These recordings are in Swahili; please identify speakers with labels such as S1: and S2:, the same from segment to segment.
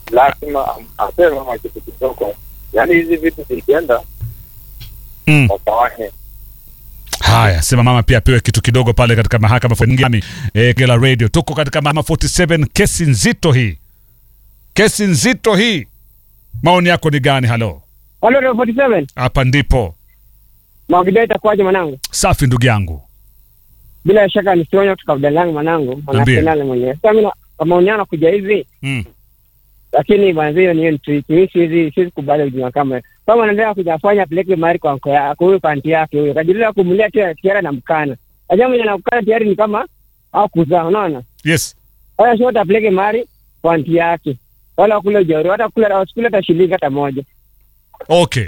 S1: lazima am- apewe mama kitu kidogo. Yaani hizi vitu zikienda
S2: Mm.
S1: wakawahe
S2: Haya, sema mama pia apewe kitu kidogo pale katika mahakama ngami eh, Gela Radio. Tuko katika mahakama 47, kesi nzito hii, kesi nzito hii. Maoni yako ni gani? Halo,
S3: Halo, Radio 47.
S2: hapa ndipo
S3: Mawakidai itakuwaje mwanangu?
S2: safi, ndugu yangu.
S3: Bila shaka nisionyo kutoka Budalangi mwanangu,
S2: Niambie.
S3: mwanasenale mwenyewe. Sasa mimi na- kwa maoni yangu kuja hivi,
S2: Mm.
S3: lakini bwana hiyo ni hiyo ni tweet. Mimi siwezi siwezi kubali ujinga kama hiyo. Kama anaendelea kujafanya peleke mari kwa anko yako huyo kwa anti yake huyo. Kajilia kumulia tena tiara na mkana. Ajabu mwenye anakukana tayari ni kama au kuzaa, unaona?
S2: Yes.
S3: Haya sio tapeleke mari kwa anti yake. Wala kule jeuri, hata kula wasikule hata shilingi hata moja.
S2: Okay.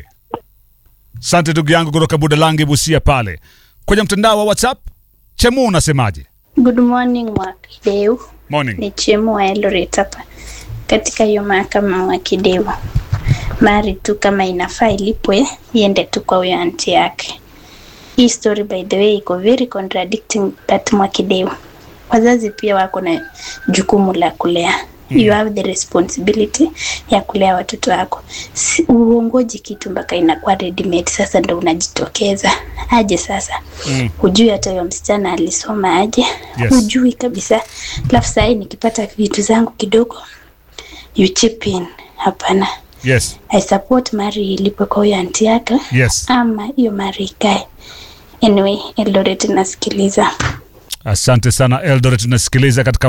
S2: Asante ndugu yangu kutoka Budalangi Busia pale. Kwenye mtandao wa WhatsApp, Chemu unasemaje?
S4: Good morning Mwakideu,
S2: Morning.
S4: ni Chemu wa Eldoret hapa katika hiyo mahakama Mwakideu. Mari tu kama inafaa ilipwe iende tu kwa huyo anti yake. Hii story by the way iko very contradicting but Mwakideu, wazazi pia wako na jukumu la kulea you have the responsibility ya kulea watoto wako. Si, uongoji kitu mpaka inakuwa ready made, sasa ndo unajitokeza aje sasa
S2: Mm.
S4: hujui hata huyo msichana alisoma aje
S2: Yes.
S4: hujui kabisa alafu sahii nikipata vitu zangu kidogo you chip in hapana
S2: Yes.
S4: i support mari ilipwe kwa huyo anti yake
S2: Yes.
S4: ama hiyo mari ikae anyway eldoret nasikiliza
S2: Asante sana Eldoret, tunasikiliza katika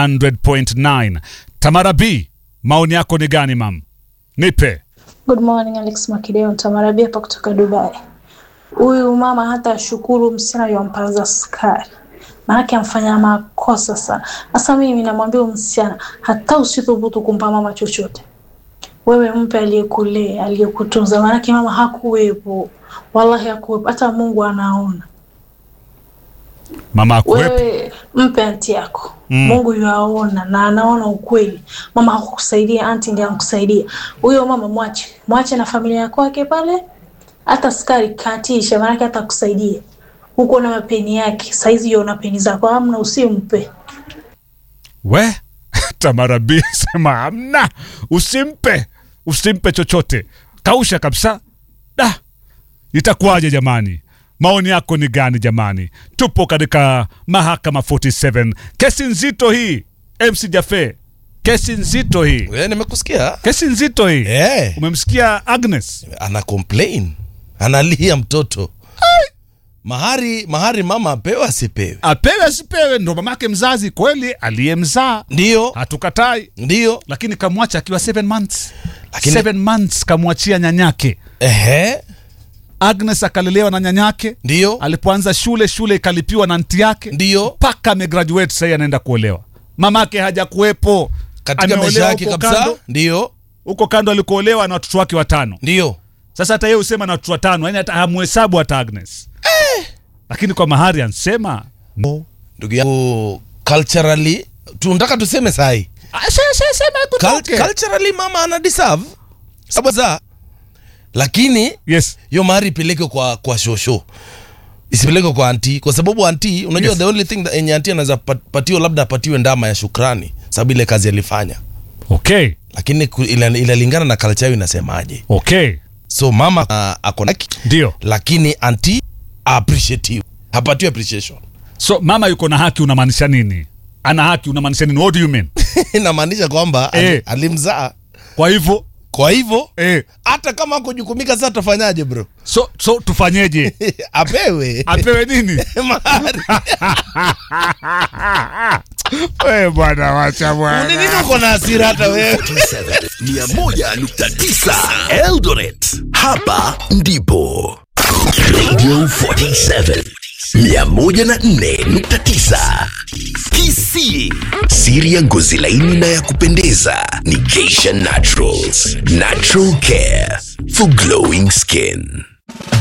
S2: 100.9. Tamara B, maoni yako ni gani mam? Nipe.
S5: Good morning Alex Makideo, Tamarabia hapa kutoka Dubai. Huyu mama hata ashukuru msichana yompaza sukari, maanake amfanya makosa sana. Sasa mimi namwambia huyu msichana, hata usithubutu kumpa mama chochote, wewe mpe aliyekulea, aliyekutunza, maanake mama hakuwepo, wallahi hakuwepo, hata Mungu anaona.
S2: Mama akuwepo.
S5: Wewe mpe anti yako
S2: Mm.
S5: Mungu yuaona na anaona ukweli. Mama hakukusaidia, anti ndiye anakusaidia. Huyo mama mwache, mwache na familia yako yake pale, hata sukari katisha, maanake hata kusaidia huko na mapeni yake. Saizi yona peni zako, amna, usimpe.
S2: We Tamara B sema hamna, usimpe, usimpe chochote, kausha kabisa. Da, itakuwaje jamani? Maoni yako ni gani jamani? Tupo katika mahakama 47, kesi nzito hii. MC Jafe, kesi nzito hii,
S6: Eh, nimekusikia
S2: kesi nzito hii.
S6: eh,
S2: Umemsikia Agnes?
S6: ana complain analia mtoto mahari mahari mama apewe asipewe
S2: Apewe asipewe, ndo mamake mzazi kweli aliyemzaa,
S6: ndio
S2: hatukatai,
S6: ndio
S2: lakini kamwacha akiwa 7 months.
S6: Lakini-
S2: 7 months kamwachia nyanyake.
S6: ehe
S2: Agnes akalelewa na nyanyake.
S6: ndio
S2: Alipoanza shule, shule ikalipiwa na nti yake
S6: ndio
S2: mpaka amegraduate. Sahii anaenda kuolewa, mamake hajakuwepo
S6: katika
S2: Ameolewa
S6: maisha yake
S2: huko
S6: kabisa
S2: kando.
S6: ndio
S2: huko kando alikoolewa na watoto wake watano.
S6: ndio
S2: Sasa hata yeye husema na watoto watano, yani hata hamhesabu hata Agnes lakini kwa mahari ansema no.
S6: ndugu yangu culturally tunataka tuseme sahi
S2: Ah, se- se- sema hebu
S6: Cul-
S2: toke.
S6: culturally mama ana deserve sababu za lakini
S2: Yes.
S6: hiyo mahari ipeleke kwa kwa shosho isipeleke kwa anti kwa sababu anti unajua
S2: Yes.
S6: the only thing that enye anti anaweza pat- patiwa labda apatiwe ndama ya shukrani sababu ile kazi alifanya
S2: Okay.
S6: lakini ku- ila- inalingana na culture yao inasemaje
S2: Okay.
S6: so mama uh, ako na haki,
S2: Ndio.
S6: lakini anti appreciative hapatiwe appreciation
S2: So mama yuko na haki unamaanisha nini? Ana haki unamaanisha nini? What do you mean?
S6: inamaanisha kwamba
S2: Eh.
S6: ali- alimzaa
S2: Kwa hivyo
S6: kwa hivyo
S2: eh,
S6: hata kama akujukumika sasa tafanyaje bro
S2: so so tufanyeje?
S6: apewe
S2: Apewe nini?
S6: mahari
S2: Wewe bwana wacha
S6: Ni
S2: bwana.
S6: nini uko na hasira hata wewe
S7: 101.9 Eldoret. Hapa ndipo Radio 47 104.9 Kisii. Siri ya ngozi laini na ya kupendeza ni Geisha Naturals. Natural care for glowing skin.